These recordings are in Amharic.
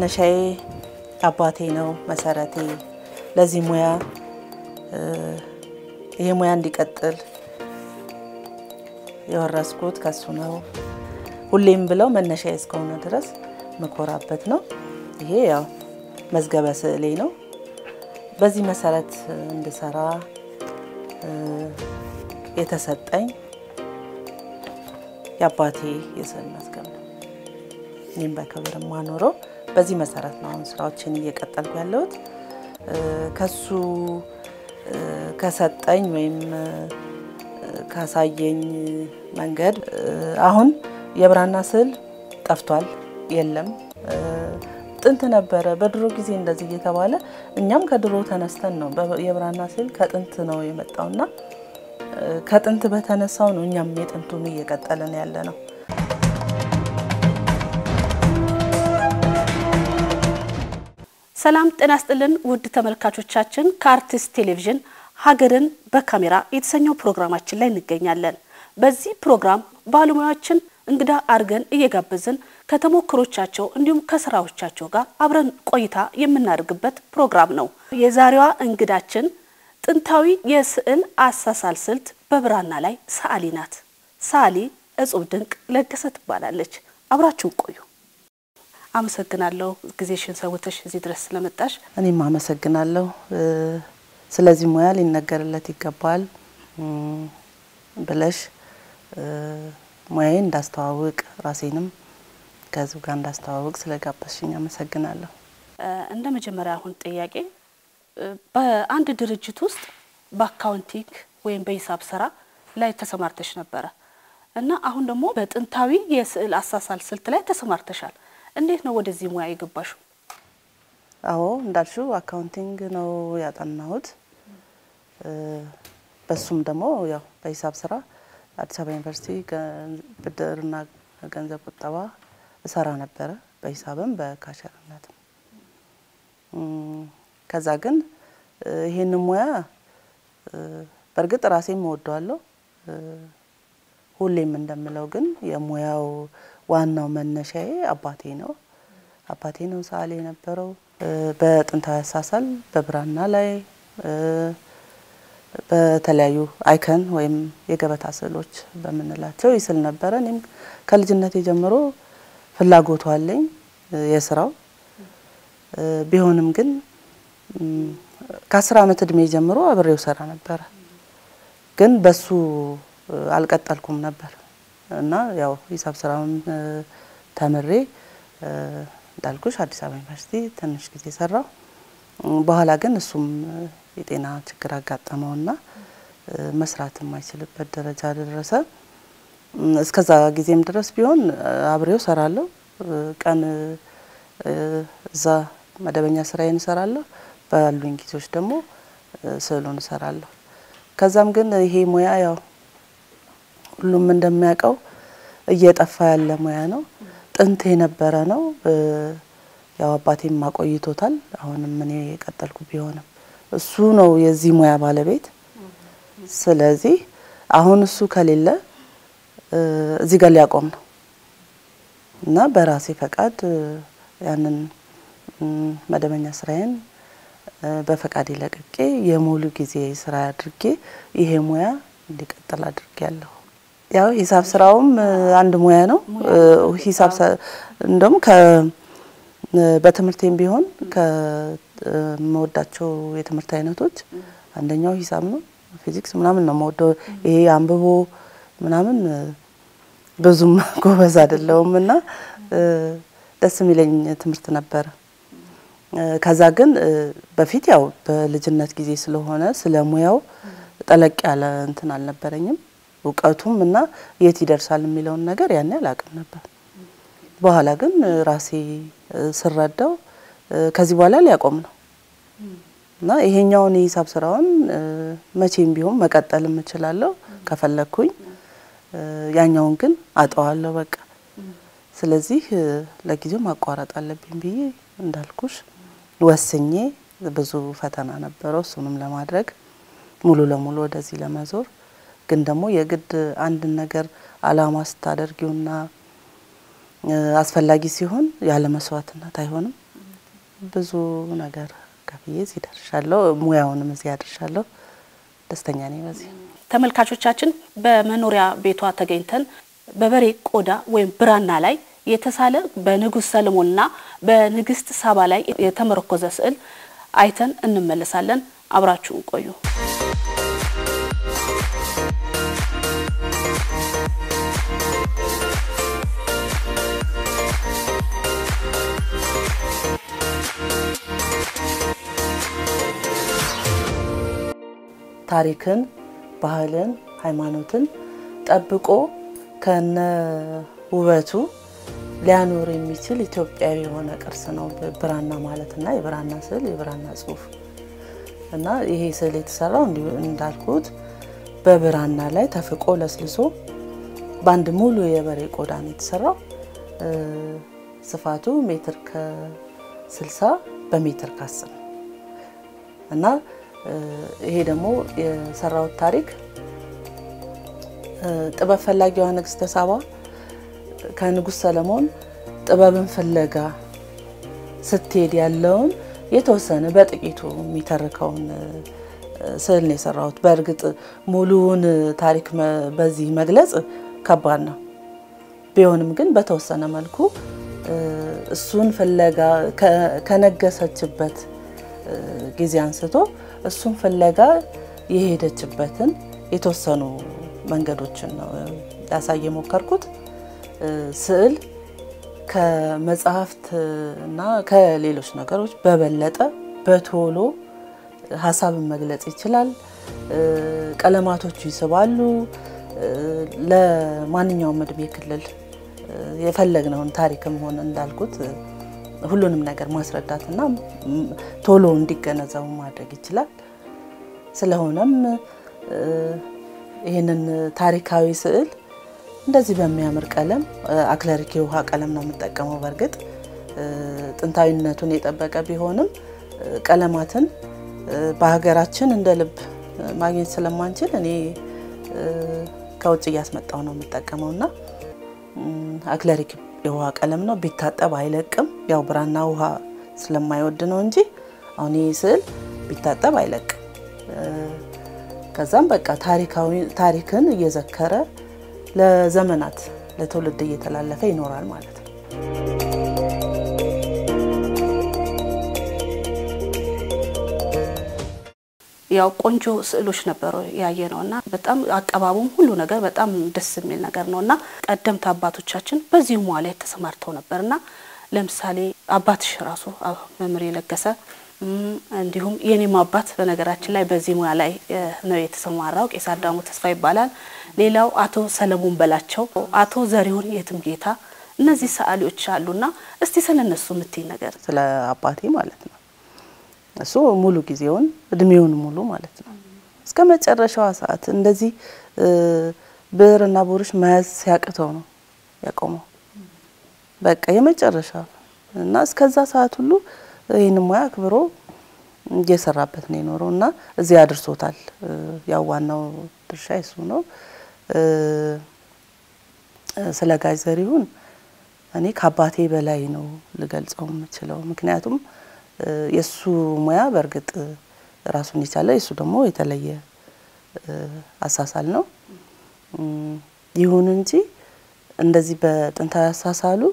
መነሻዬ አባቴ ነው መሰረቴ። ለዚህ ሙያ ይሄ ሙያ እንዲቀጥል የወረስኩት ከሱ ነው። ሁሌም ብለው መነሻዬ እስከሆነ ድረስ ምኮራበት ነው። ይሄ ያው መዝገበ ስዕሌ ነው። በዚህ መሰረት እንድሰራ የተሰጠኝ የአባቴ የስዕል መዝገብ ነው። እኔም በክብር የማኖረው በዚህ መሰረት ነው። አሁን ስራዎችን እየቀጠልኩ ያለሁት ከሱ ከሰጠኝ ወይም ካሳየኝ መንገድ አሁን የብራና ስዕል ጠፍቷል፣ የለም። ጥንት ነበረ፣ በድሮ ጊዜ እንደዚህ እየተባለ እኛም ከድሮ ተነስተን ነው የብራና ስዕል ከጥንት ነው የመጣውና ከጥንት በተነሳው ነው እኛም የጥንቱን እየቀጠልን ያለ ነው። ሰላም ጤና ስጥልን ውድ ተመልካቾቻችን፣ ከአርቲስት ቴሌቪዥን ሀገርን በካሜራ የተሰኘው ፕሮግራማችን ላይ እንገኛለን። በዚህ ፕሮግራም ባለሙያዎችን እንግዳ አድርገን እየጋበዝን ከተሞክሮቻቸው እንዲሁም ከስራዎቻቸው ጋር አብረን ቆይታ የምናደርግበት ፕሮግራም ነው። የዛሬዋ እንግዳችን ጥንታዊ የስዕል አሳሳል ስልት በብራና ላይ ሰዓሊ ናት። ሰዓሊ እጹብ ድንቅ ለገሰ ትባላለች። አብራችሁን ቆዩ። አመሰግናለሁ ጊዜሽን ሰውተሽ እዚህ ድረስ ስለመጣሽ። እኔም አመሰግናለሁ። ስለዚህ ሙያ ሊነገርለት ይገባል ብለሽ ሙያዬ እንዳስተዋውቅ ራሴንም ከህዝብ ጋር እንዳስተዋውቅ ስለጋበዝሽኝ አመሰግናለሁ። እንደ መጀመሪያ አሁን ጥያቄ በአንድ ድርጅት ውስጥ በአካውንቲንግ ወይም በሂሳብ ስራ ላይ ተሰማርተሽ ነበረ እና አሁን ደግሞ በጥንታዊ የስዕል አሳሳል ስልት ላይ ተሰማርተሻል። እንዴት ነው ወደዚህ ሙያ የገባሽው? አዎ እንዳልሽው አካውንቲንግ ነው ያጠናሁት። በሱም ደግሞ ያው በሂሳብ ስራ አዲስ አበባ ዩኒቨርሲቲ ብድርና ገንዘብ ቁጠባ እሰራ ነበረ፣ በሂሳብም በካሸርነትም። ከዛ ግን ይሄን ሙያ በእርግጥ ራሴም እወደዋለሁ። ሁሌም እንደምለው ግን የሙያው ዋናው መነሻዬ አባቴ ነው። አባቴ ነው ሰዓሊ የነበረው። በጥንታዊ አሳሳል በብራና ላይ በተለያዩ አይከን ወይም የገበታ ስዕሎች በምንላቸው ይስል ነበረ። እኔም ከልጅነቴ ጀምሮ ፍላጎቱ አለኝ የስራው ቢሆንም ግን ከአስር አመት እድሜ ጀምሮ አብሬው ሰራ ነበረ። ግን በሱ አልቀጠልኩም ነበር እና ያው ሂሳብ ስራውን ተምሬ እንዳልኩሽ አዲስ አበባ ዩኒቨርሲቲ ትንሽ ጊዜ ሰራው። በኋላ ግን እሱም የጤና ችግር አጋጠመውና መስራት የማይችልበት ደረጃ ደረሰ። እስከዛ ጊዜም ድረስ ቢሆን አብሬው ሰራለሁ። ቀን እዛ መደበኛ ስራዬን እሰራለሁ፣ ባሉኝ ጊዜዎች ደግሞ ስዕሉን እሰራለሁ። ከዛም ግን ይሄ ሙያ ያው ሁሉም እንደሚያውቀው እየጠፋ ያለ ሙያ ነው። ጥንት የነበረ ነው። ያው አባቴም ማቆይቶታል። አሁንም እኔ የቀጠልኩ ቢሆንም እሱ ነው የዚህ ሙያ ባለቤት። ስለዚህ አሁን እሱ ከሌለ እዚህ ጋር ሊያቆም ነው እና በራሴ ፈቃድ ያንን መደበኛ ስራዬን በፈቃድ ለቅቄ የሙሉ ጊዜ ስራ አድርጌ ይሄ ሙያ እንዲቀጥል አድርጌ ያለሁ። ያው ሂሳብ ስራውም አንድ ሙያ ነው። ሂሳብ እንደውም በትምህርቴም ቢሆን ከመወዳቸው የትምህርት አይነቶች አንደኛው ሂሳብ ነው። ፊዚክስ ምናምን ነው መወደው። ይሄ አንብቦ ምናምን ብዙም ጎበዝ አይደለውም እና ደስ የሚለኝ ትምህርት ነበረ። ከዛ ግን በፊት ያው በልጅነት ጊዜ ስለሆነ ስለ ሙያው ጠለቅ ያለ እንትን አልነበረኝም እውቀቱም እና የት ይደርሳል የሚለውን ነገር ያን አላውቅም ነበር። በኋላ ግን ራሴ ስረዳው ከዚህ በኋላ ሊያቆም ነው እና ይሄኛውን የሂሳብ ስራውን መቼም ቢሆን መቀጠል እችላለሁ ከፈለግኩኝ፣ ያኛውን ግን አጠዋለሁ በቃ። ስለዚህ ለጊዜው ማቋረጥ አለብኝ ብዬ እንዳልኩሽ ወስኜ ብዙ ፈተና ነበረው እሱንም ለማድረግ ሙሉ ለሙሉ ወደዚህ ለመዞር ግን ደግሞ የግድ አንድን ነገር አላማ ስታደርጊውና አስፈላጊ ሲሆን ያለ መስዋዕትነት አይሆንም። ብዙ ነገር ከፍዬ እዚህ ደርሻለሁ። ሙያውንም እዚህ አድርሻለሁ። ደስተኛ ነኝ በዚህ። ተመልካቾቻችን በመኖሪያ ቤቷ ተገኝተን በበሬ ቆዳ ወይም ብራና ላይ የተሳለ በንጉሥ ሰለሞንና በንግስት ሳባ ላይ የተመረኮዘ ስዕል አይተን እንመለሳለን። አብራችሁን ቆዩ። ታሪክን፣ ባህልን፣ ሃይማኖትን ጠብቆ ከነ ውበቱ ሊያኖር የሚችል ኢትዮጵያዊ የሆነ ቅርስ ነው ብራና ማለት እና የብራና ስዕል የብራና ጽሑፍ እና ይሄ ስዕል የተሰራው እንዳልኩት በብራና ላይ ተፍቆ ለስልሶ በአንድ ሙሉ የበሬ ቆዳ ነው የተሰራው። ስፋቱ ሜትር ከ60 በሜትር ከ10 ነው እና ይሄ ደግሞ የሰራውት ታሪክ ጥበብ ፈላጊዋ ንግስተ ሳባ ከንጉሥ ሰለሞን ጥበብን ፍለጋ ስትሄድ ያለውን የተወሰነ በጥቂቱ የሚተርከውን ስዕል ነው የሰራሁት። በእርግጥ ሙሉውን ታሪክ በዚህ መግለጽ ከባድ ነው። ቢሆንም ግን በተወሰነ መልኩ እሱን ፍለጋ ከነገሰችበት ጊዜ አንስቶ እሱን ፍለጋ የሄደችበትን የተወሰኑ መንገዶችን ነው ላሳይ የሞከርኩት። ስዕል ከመጽሐፍት እና ከሌሎች ነገሮች በበለጠ በቶሎ ሀሳብን መግለጽ ይችላል። ቀለማቶቹ ይስባሉ። ለማንኛውም እድሜ ክልል የፈለግነውን ታሪክም ሆነ እንዳልኩት ሁሉንም ነገር ማስረዳትና ቶሎ እንዲገነዘቡ ማድረግ ይችላል። ስለሆነም ይህንን ታሪካዊ ስዕል እንደዚህ በሚያምር ቀለም አክለሪክ የውሃ ቀለም ነው የምጠቀመው። በእርግጥ ጥንታዊነቱን የጠበቀ ቢሆንም ቀለማትን በሀገራችን እንደ ልብ ማግኘት ስለማንችል እኔ ከውጭ እያስመጣው ነው የምጠቀመው እና አክለሪክ የውሃ ቀለም ነው። ቢታጠብ አይለቅም። ያው ብራና ውሃ ስለማይወድ ነው እንጂ አሁን ይህ ስዕል ቢታጠብ አይለቅም። ከዛም በቃ ታሪካዊ ታሪክን እየዘከረ ለዘመናት ለትውልድ እየተላለፈ ይኖራል ማለት ነው። ያው ቆንጆ ስዕሎች ነበሩ ያየ ነው እና በጣም አቀባቡም ሁሉ ነገር በጣም ደስ የሚል ነገር ነው እና ቀደምት አባቶቻችን በዚህ ሙያ ላይ ተሰማርተው ነበር እና ለምሳሌ አባትሽ ራሱ መምህር የለገሰ እንዲሁም የኔም አባት በነገራችን ላይ በዚህ ሙያ ላይ ነው የተሰማራው። ቄስ አዳሙ ተስፋ ይባላል። ሌላው አቶ ሰለሞን በላቸው፣ አቶ ዘሪሁን የትም ጌታ እነዚህ ሰዓሊዎች አሉና እስቲ ስለነሱ የምትይ ነገር። ስለ አባቴ ማለት ነው እሱ ሙሉ ጊዜውን እድሜውን ሙሉ ማለት ነው እስከ መጨረሻዋ ሰዓት እንደዚህ ብዕርና ብሩሽ መያዝ ሲያቅተው ነው ያቆመው። በቃ የመጨረሻ እና እስከዛ ሰዓት ሁሉ ይህን ሙያ አክብሮ እየሰራበት ነው የኖረው እና እዚህ አድርሶታል። ያው ዋናው ድርሻ የሱ ነው። ስለ ጋሽ ዘሪሁን እኔ ከአባቴ በላይ ነው ልገልጸው የምችለው። ምክንያቱም የእሱ ሙያ በእርግጥ ራሱን የቻለ የእሱ ደግሞ የተለየ አሳሳል ነው። ይሁን እንጂ እንደዚህ በጥንታዊ አሳሳሉ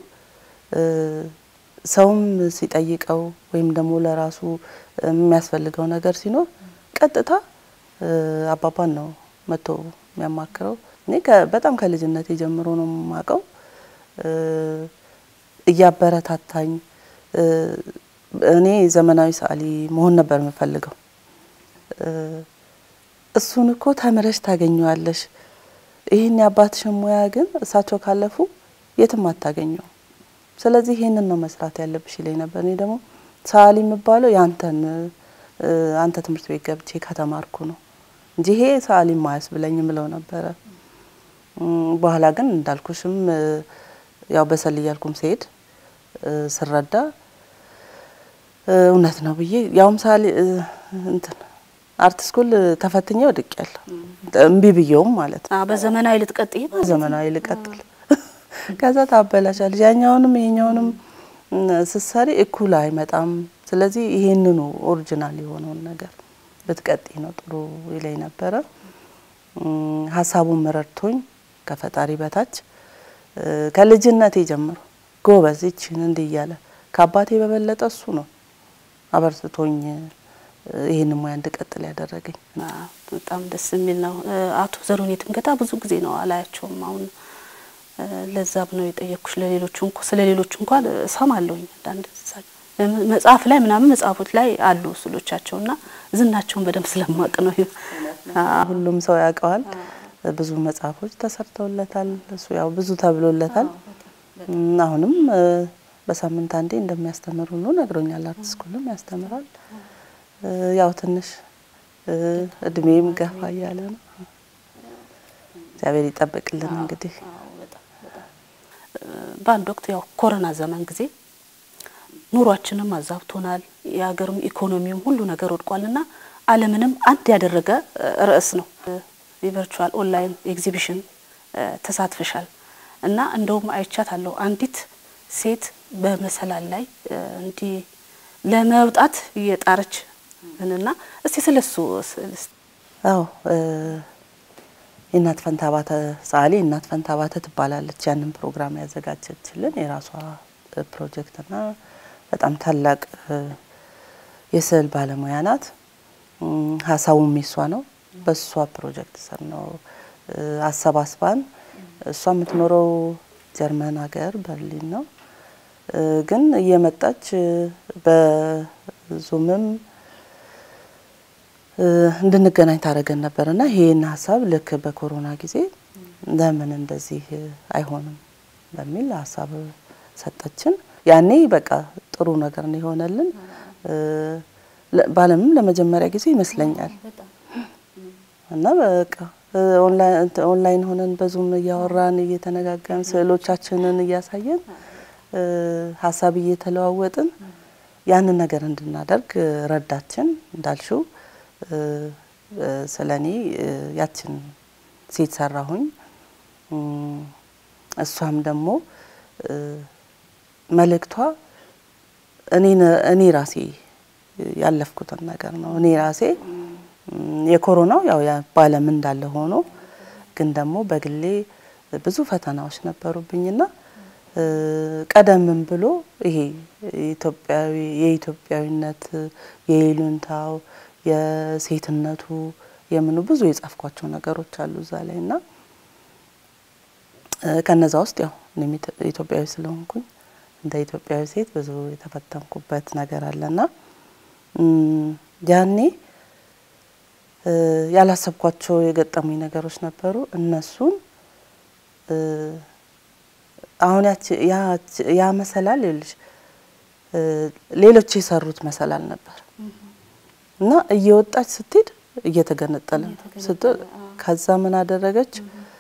ሰውም ሲጠይቀው ወይም ደግሞ ለራሱ የሚያስፈልገው ነገር ሲኖር ቀጥታ አባባን ነው መጥቶ የሚያማክረው። እኔ በጣም ከልጅነት ጀምሮ ነው የማውቀው እያበረታታኝ እኔ ዘመናዊ ሰዓሊ መሆን ነበር የምፈልገው። እሱን እኮ ተምረሽ ታገኘዋለሽ፣ ይህን የአባትሽን ሙያ ግን እሳቸው ካለፉ የትም አታገኘው። ስለዚህ ይህንን ነው መስራት ያለብሽ ይለኝ ነበር። እኔ ደግሞ ሰዓሊ የሚባለው ያንተን አንተ ትምህርት ቤት ገብቼ ከተማርኩ ነው እንጂ ይሄ ሰዓሊ ማያስ ብለኝ ምለው ነበረ። በኋላ ግን እንዳልኩሽም ያው በሰል እያልኩም ሲሄድ ስረዳ እውነት ነው ብዬ ያውም ሰዓሊ እንትን አርት ስኩል ተፈትኜ ወድቅ ያለሁ እምቢ ብየውም ማለት ነው። በዘመናዊ ልትቀጥይ ዘመናዊ ልቀጥል ከዛ ታበላሻለሽ። ያኛውንም ይሄኛውንም ስትሰሪ እኩል አይመጣም። ስለዚህ ይሄንኑ ኦሪጂናል የሆነውን ነገር ብትቀጤ ነው ጥሩ ይለኝ ነበረ። ሀሳቡን መረድቶኝ ከፈጣሪ በታች ከልጅነቴ ጀምሮ ጎበዝ ይችን እንዲህ እያለ ከአባቴ በበለጠ እሱ ነው አበርትቶኝ ይህን ሙያ እንድቀጥል ያደረገኝ። በጣም ደስ የሚል ነው። አቶ ዘሩን የትምገታ ብዙ ጊዜ ነው አላያቸውም። አሁን ለዛብ ነው የጠየቅኩሽ። ለሌሎቹ እንኳ ስለ ሌሎቹ እንኳን እሰማለሁኝ አንዳንድ መጽሐፍ ላይ ምናምን መጽሐፎች ላይ አሉ ስሎቻቸውና ዝናቸውን በደንብ ስለማቅ ነው። ሁሉም ሰው ያውቀዋል። ብዙ መጽሐፎች ተሰርተውለታል። እሱ ያው ብዙ ተብሎለታል። አሁንም በሳምንት አንዴ እንደሚያስተምር ሁሉ ነግሮኛል። አርት ስኩልም ያስተምራል። ያው ትንሽ እድሜም ገፋ እያለ ነው። እግዚአብሔር ይጠብቅልን። እንግዲህ በአንድ ወቅት ያው ኮሮና ዘመን ጊዜ ኑሯችንም አዛብቶናል። የሀገርም ኢኮኖሚውም ሁሉ ነገር ወድቋልና ዓለምንም አንድ ያደረገ ርዕስ ነው። የቨርቹዋል ኦንላይን ኤግዚቢሽን ተሳትፈሻል እና እንደውም አይቻት አለው አንዲት ሴት በመሰላል ላይ እንዲህ ለመውጣት እየጣረች እና እስቲ ስለሱ አዎ የእናት ፈንታ ባተ ጸሐሌ እናት ፈንታ ባተ ትባላለች። ያንን ፕሮግራም ያዘጋጀችልን የራሷ ፕሮጀክትና በጣም ታላቅ የስዕል ባለሙያ ናት። ሀሳቡም የሷ ነው። በሷ ፕሮጀክት ስር ነው አሰባስባን። እሷ የምትኖረው ጀርመን ሀገር በርሊን ነው። ግን እየመጣች በዙምም እንድንገናኝ ታደረገን ነበር እና ይሄን ሀሳብ ልክ በኮሮና ጊዜ ለምን እንደዚህ አይሆንም በሚል ሀሳብ ሰጠችን። ያኔ በቃ ጥሩ ነገር ነው የሆነልን። በዓለምም ለመጀመሪያ ጊዜ ይመስለኛል እና በቃ ኦንላይን ሆነን በዙም እያወራን እየተነጋገርን ስዕሎቻችንን እያሳየን ሀሳብ እየተለዋወጥን ያንን ነገር እንድናደርግ ረዳችን። እንዳልሽው ስለ እኔ ያችን ሴት ሰራሁኝ። እሷም ደግሞ መልእክቷ እኔ ራሴ ያለፍኩትን ነገር ነው። እኔ ራሴ የኮሮናው ያው በዓለም እንዳለ ሆኖ ግን ደግሞ በግሌ ብዙ ፈተናዎች ነበሩብኝና ቀደምም ብሎ ይሄ ኢትዮጵያዊ የኢትዮጵያዊነት የይሉንታው የሴትነቱ የምኑ ብዙ የጻፍኳቸው ነገሮች አሉ እዛ ላይ እና ከነዛ ውስጥ ያው እኔም ኢትዮጵያዊ ስለሆንኩኝ እንደ ኢትዮጵያዊ ሴት ብዙ የተፈተንኩበት ነገር አለና ያኔ ያላሰብኳቸው የገጠሙኝ ነገሮች ነበሩ። እነሱን አሁን ያ መሰላል ይልሽ ሌሎች የሰሩት መሰላል ነበር እና እየወጣች ስትሄድ እየተገነጠለ ስትል ከዛ ምን አደረገች?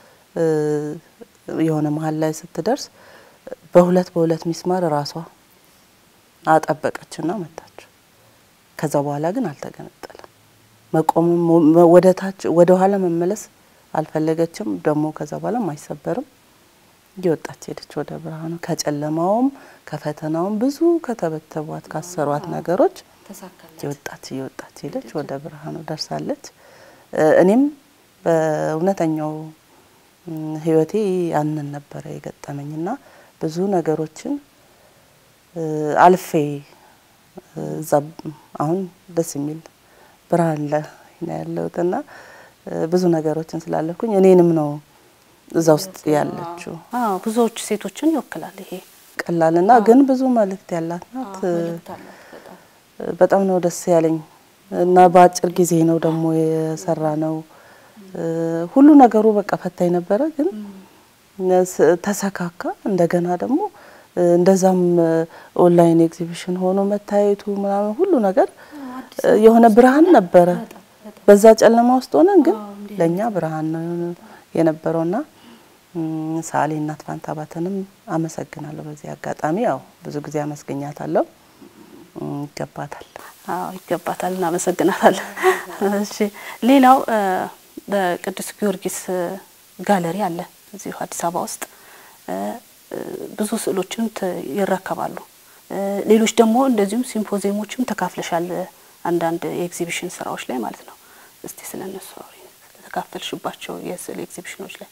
የሆነ መሀል ላይ ስትደርስ በሁለት በሁለት ሚስማር ራሷ አጠበቀችና መታች። ከዛ በኋላ ግን አልተገነጠለም። መቆምም ወደ ታች ወደ ኋላ መመለስ አልፈለገችም። ደግሞ ከዛ በኋላ አይሰበርም። እየወጣች ሄደች ወደ ብርሃኑ። ከጨለማውም ከፈተናውም ብዙ ከተበተቧት ካሰሯት ነገሮች እየወጣች እየወጣች ሄደች ወደ ብርሃኑ ደርሳለች። እኔም በእውነተኛው ሕይወቴ ያንን ነበረ የገጠመኝና ብዙ ነገሮችን አልፌ እዛ አሁን ደስ የሚል ብርሃን ላይ ነው ያለሁትና ብዙ ነገሮችን ስላለፍኩኝ እኔንም ነው እዛ ውስጥ ያለችው። አዎ ብዙዎቹ ሴቶችን ይወክላል ይሄ ቀላልና ግን ብዙ መልእክት ያላት ናት። በጣም ነው ደስ ያለኝ እና በአጭር ጊዜ ነው ደግሞ የሰራ ነው። ሁሉ ነገሩ በቃ ፈታኝ ነበረ፣ ግን ተሰካካ። እንደገና ደግሞ እንደዛም ኦንላይን ኤግዚቢሽን ሆኖ መታየቱ ምናምን ሁሉ ነገር የሆነ ብርሃን ነበረ። በዛ ጨለማ ውስጥ ሆነን ግን ለእኛ ብርሃን ነው የነበረውና ሰዓሊ እናት ፋንታ ባተንም አመሰግናለሁ። በዚህ አጋጣሚ ያው ብዙ ጊዜ አመስገኛታለሁ። ይገባታል። አዎ ይገባታል፣ እናመሰግናታለን። እሺ ሌላው በቅዱስ ጊዮርጊስ ጋለሪ አለ እዚሁ አዲስ አበባ ውስጥ ብዙ ስዕሎችን ይረከባሉ። ሌሎች ደግሞ እንደዚሁም ሲምፖዚየሞችም ተካፍለሻል፣ አንዳንድ የኤግዚቢሽን ስራዎች ላይ ማለት ነው። እስቲ ስለ እነሱ አውሪ፣ ተካፈልሽባቸው የስዕል ኤግዚቢሽኖች ላይ።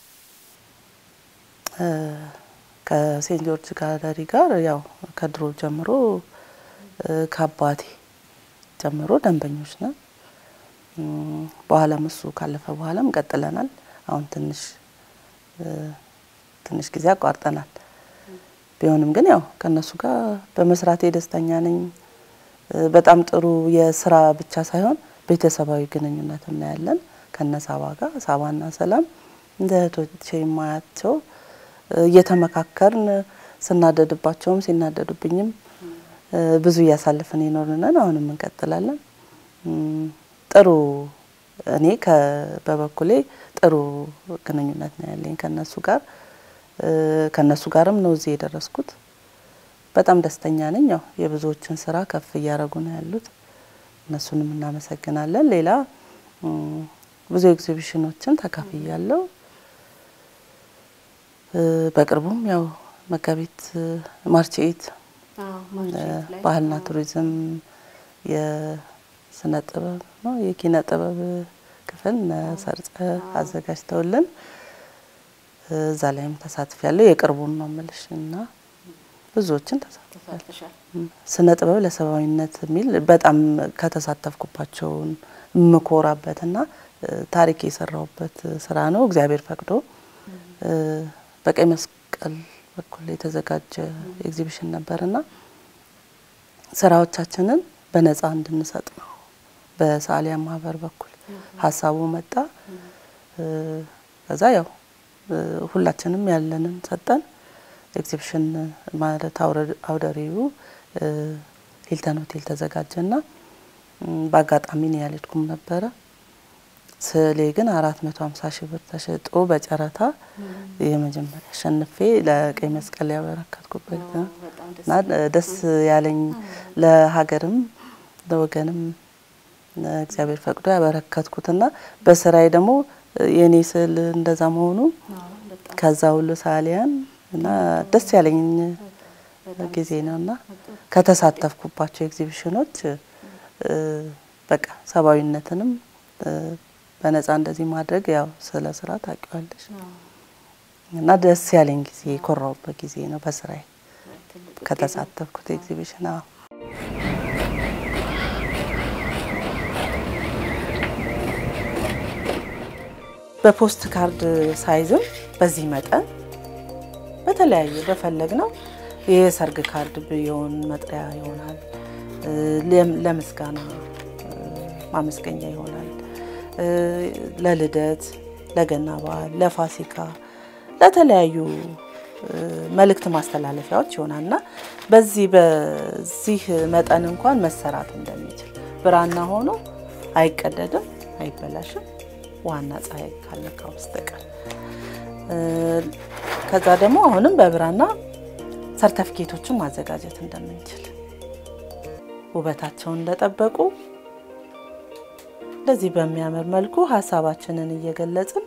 ከሴንት ጆርጅ ጋለሪ ጋር ያው ከድሮ ጀምሮ ከአባቴ ጀምሮ ደንበኞች ነን። በኋላም እሱ ካለፈ በኋላም ቀጥለናል። አሁን ትንሽ ትንሽ ጊዜ አቋርጠናል። ቢሆንም ግን ያው ከእነሱ ጋር በመስራቴ ደስተኛ ነኝ። በጣም ጥሩ የስራ ብቻ ሳይሆን ቤተሰባዊ ግንኙነት እናያለን ከነ ሳባ ጋር ሳባና ሰላም እንደ እህቶቼ የማያቸው እየተመካከርን ስናደድባቸውም ሲናደዱብኝም ብዙ እያሳለፍን ይኖርነን አሁንም እንቀጥላለን። ጥሩ እኔ በበኩሌ ጥሩ ግንኙነት ነው ያለኝ ከነሱ ጋር ከነሱ ጋርም ነው እዚህ የደረስኩት። በጣም ደስተኛ ነኝ። ያው የብዙዎችን ስራ ከፍ እያደረጉ ነው ያሉት፣ እነሱንም እናመሰግናለን። ሌላ ብዙ ኤግዚቢሽኖችን ተካፍያለሁ። በቅርቡም ያው መጋቢት ማርች ኤት ባህልና ቱሪዝም የስነ ጥበብ ነው የኪነ ጥበብ ክፍል ሰርጸ አዘጋጅተውልን እዛ ላይም ተሳትፍ ያለው የቅርቡን ነው ምልሽ እና ብዙዎችን ተሳትፍ ስነ ጥበብ ለሰብአዊነት የሚል በጣም ከተሳተፍኩባቸውን የምኮራበትና ታሪክ የሰራውበት ስራ ነው። እግዚአብሔር ፈቅዶ በቀይ መስቀል በኩል የተዘጋጀ ኤግዚቢሽን ነበርና ስራዎቻችንን በነጻ እንድንሰጥ ነው በሰዓሊያን ማህበር በኩል ሀሳቡ መጣ። ከዛ ያው ሁላችንም ያለንን ሰጠን። ኤግዚቢሽን ማለት አውደሪው ሂልተን ሆቴል ተዘጋጀና በአጋጣሚ ነው ያልሄድኩም ነበረ። ስዕሌ ግን አራት መቶ ሀምሳ ሺህ ብር ተሸጦ በጨረታ የመጀመሪያ አሸንፌ ለቀይ መስቀል ያበረከትኩበት እና ደስ ያለኝ ለሀገርም ለወገንም እግዚአብሔር ፈቅዶ ያበረከትኩትና በስራዬ ደግሞ የእኔ ስዕል እንደዛ መሆኑ ከዛ ሁሉ ሳሊያን እና ደስ ያለኝ ጊዜ ነው እና ከተሳተፍኩባቸው ኤግዚቢሽኖች በቃ ሰብአዊነትንም በነጻ እንደዚህ ማድረግ ያው ስለ ስራ ታውቂዋለሽ እና ደስ ያለኝ ጊዜ የኮራውበት ጊዜ ነው በስራዬ ከተሳተፍኩት ኤግዚቢሽን። አዎ በፖስት ካርድ ሳይዝም በዚህ መጠን በተለያየ በፈለግ ነው የሰርግ ካርድ ቢሆን መጥሪያ ይሆናል፣ ለምስጋና ማመስገኛ ይሆናል፣ ለልደት፣ ለገና በዓል፣ ለፋሲካ፣ ለተለያዩ መልእክት ማስተላለፊያዎች ይሆናል እና በዚህ በዚህ መጠን እንኳን መሰራት እንደሚችል ብራና ሆኖ አይቀደድም፣ አይበላሽም ዋና ፀሐይ ካለካ በስተቀር ከዛ ደግሞ አሁንም በብራና ሰርተፍኬቶችን ማዘጋጀት እንደምንችል ውበታቸውን እንደጠበቁ እንደዚህ በሚያምር መልኩ ሀሳባችንን እየገለጽን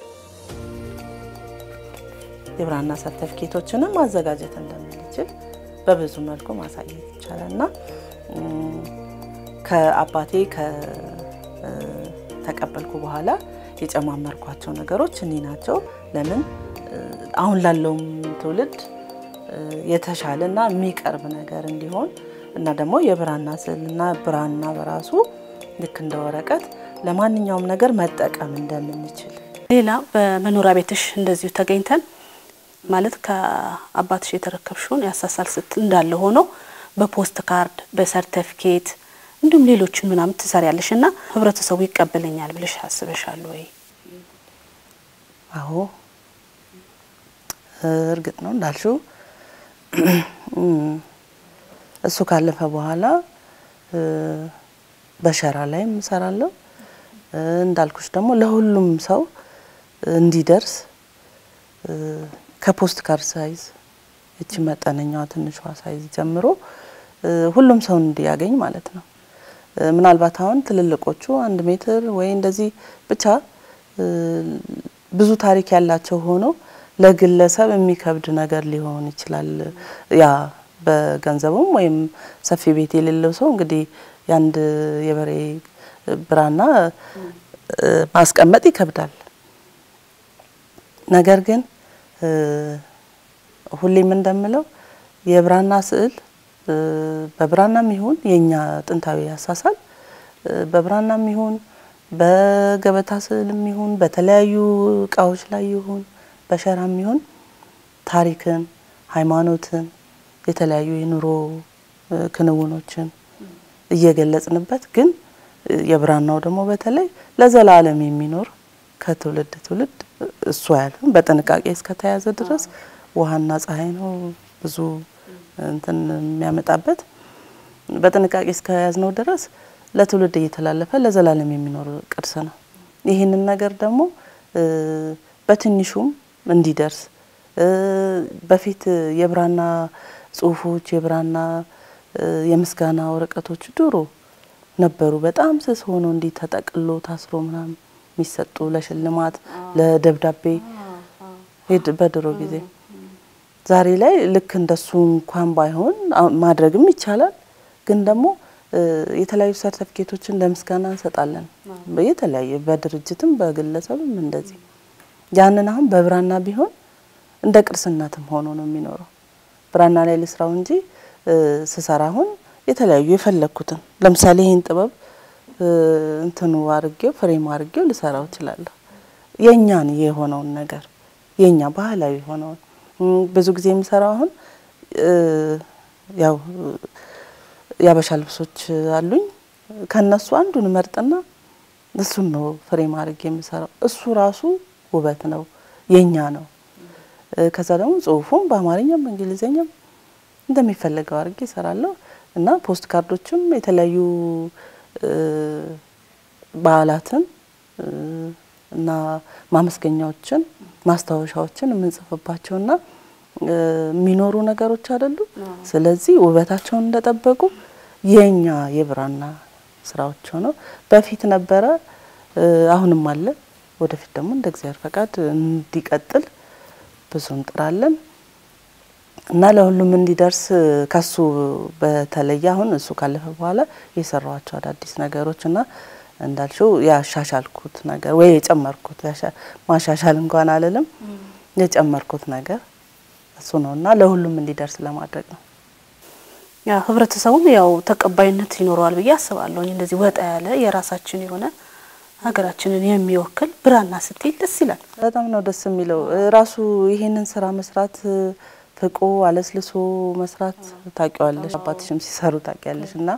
የብራና ሰርተፍኬቶችንም ማዘጋጀት እንደምንችል በብዙ መልኩ ማሳየት ይቻላል እና ከአባቴ ከተቀበልኩ በኋላ የጨማመርኳቸው ነገሮች እኒ ናቸው። ለምን አሁን ላለውም ትውልድ የተሻለና የሚቀርብ ነገር እንዲሆን እና ደግሞ የብራና ስዕልና ብራና በራሱ ልክ እንደ ወረቀት ለማንኛውም ነገር መጠቀም እንደምንችል። ሌላ በመኖሪያ ቤትሽ እንደዚሁ ተገኝተን ማለት ከአባትሽ የተረከብሽውን ያሳሳል ስትል እንዳለ ሆኖ በፖስት ካርድ በሰርተፍኬት እንዲሁም ሌሎችን ምናምን ትሰሪያለሽ እና ህብረተሰቡ ይቀበለኛል ብለሽ አስበሻል ወይ? አዎ እርግጥ ነው እንዳልሽው እሱ ካለፈ በኋላ በሸራ ላይም እሰራለሁ። እንዳልኩሽ ደግሞ ለሁሉም ሰው እንዲደርስ ከፖስት ካርድ ሳይዝ እቺ መጠነኛዋ ትንሿ ሳይዝ ጀምሮ ሁሉም ሰው እንዲያገኝ ማለት ነው። ምናልባት አሁን ትልልቆቹ አንድ ሜትር ወይ እንደዚህ ብቻ ብዙ ታሪክ ያላቸው ሆኖ ለግለሰብ የሚከብድ ነገር ሊሆን ይችላል። ያ በገንዘቡም ወይም ሰፊ ቤት የሌለው ሰው እንግዲህ የአንድ የበሬ ብራና ማስቀመጥ ይከብዳል። ነገር ግን ሁሌም እንደምለው የብራና ስዕል በብራናም ይሁን የኛ ጥንታዊ አሳሳል በብራናም ይሁን በገበታ ስዕልም ይሁን በተለያዩ እቃዎች ላይ ይሁን በሸራም ይሁን ታሪክን፣ ሃይማኖትን፣ የተለያዩ የኑሮ ክንውኖችን እየገለጽንበት ግን የብራናው ደግሞ በተለይ ለዘላለም የሚኖር ከትውልድ ትውልድ እሱ ያለን በጥንቃቄ እስከተያዘ ድረስ ውሃና ፀሐይ ነው ብዙ እንትን የሚያመጣበት በጥንቃቄ እስከያዝነው ድረስ ለትውልድ እየተላለፈ ለዘላለም የሚኖር ቅርስ ነው። ይህንን ነገር ደግሞ በትንሹም እንዲደርስ በፊት የብራና ጽሁፎች የብራና የምስጋና ወረቀቶች ድሮ ነበሩ። በጣም ስስ ሆኖ እንዲህ ተጠቅሎ ታስሮ ምናምን የሚሰጡ ለሽልማት ለደብዳቤ በድሮ ጊዜ። ዛሬ ላይ ልክ እንደሱ እንኳን ባይሆን ማድረግም ይቻላል። ግን ደግሞ የተለያዩ ሰርተፊኬቶችን ለምስጋና እንሰጣለን። የተለያየ በድርጅትም በግለሰብም እንደዚህ ያንን አሁን በብራና ቢሆን እንደ ቅርስነትም ሆኖ ነው የሚኖረው። ብራና ላይ ልስራው እንጂ ስሰራ አሁን የተለያዩ የፈለግኩትን ለምሳሌ ይህን ጥበብ እንትኑ አርጌው ፍሬም አርጌው ልሰራው እችላለሁ። የእኛን የሆነውን ነገር የእኛ ባህላዊ የሆነውን ብዙ ጊዜ የሚሰራው አሁን ያው የአበሻ ልብሶች አሉኝ። ከነሱ አንዱን መርጥና እሱን ነው ፍሬም አድርጌ የምሰራው። እሱ ራሱ ውበት ነው፣ የኛ ነው። ከዛ ደግሞ ጽሁፉም በአማርኛም በእንግሊዝኛም እንደሚፈለገው አድርጌ እሰራለሁ እና ፖስት ካርዶችም የተለያዩ በዓላትን እና ማመስገኛዎችን ማስታወሻዎችን የምንጽፍባቸውና የሚኖሩ ነገሮች አይደሉ። ስለዚህ ውበታቸውን እንደጠበቁ የኛ የብራና ስራዎች ሆነው በፊት ነበረ፣ አሁንም አለ። ወደፊት ደግሞ እንደ እግዚአብሔር ፈቃድ እንዲቀጥል ብዙ እንጥራለን እና ለሁሉም እንዲደርስ ከሱ በተለየ አሁን እሱ ካለፈ በኋላ የሰራኋቸው አዳዲስ ነገሮች እና እንዳልሽው ያሻሻልኩት ነገር ወይ የጨመርኩት ማሻሻል እንኳን አልልም የጨመርኩት ነገር እሱ ነው እና ለሁሉም እንዲደርስ ለማድረግ ነው። ያ ህብረተሰቡም ያው ተቀባይነት ይኖረዋል ብዬ አስባለሁ። እንደዚህ ወጣ ያለ የራሳችን የሆነ ሀገራችንን የሚወክል ብራና ስትል ደስ ይላል። በጣም ነው ደስ የሚለው ራሱ ይሄንን ስራ መስራት ፍቆ አለስልሶ መስራት ታውቂዋለሽ፣ አባትሽም ሲሰሩ ታውቂያለሽ እና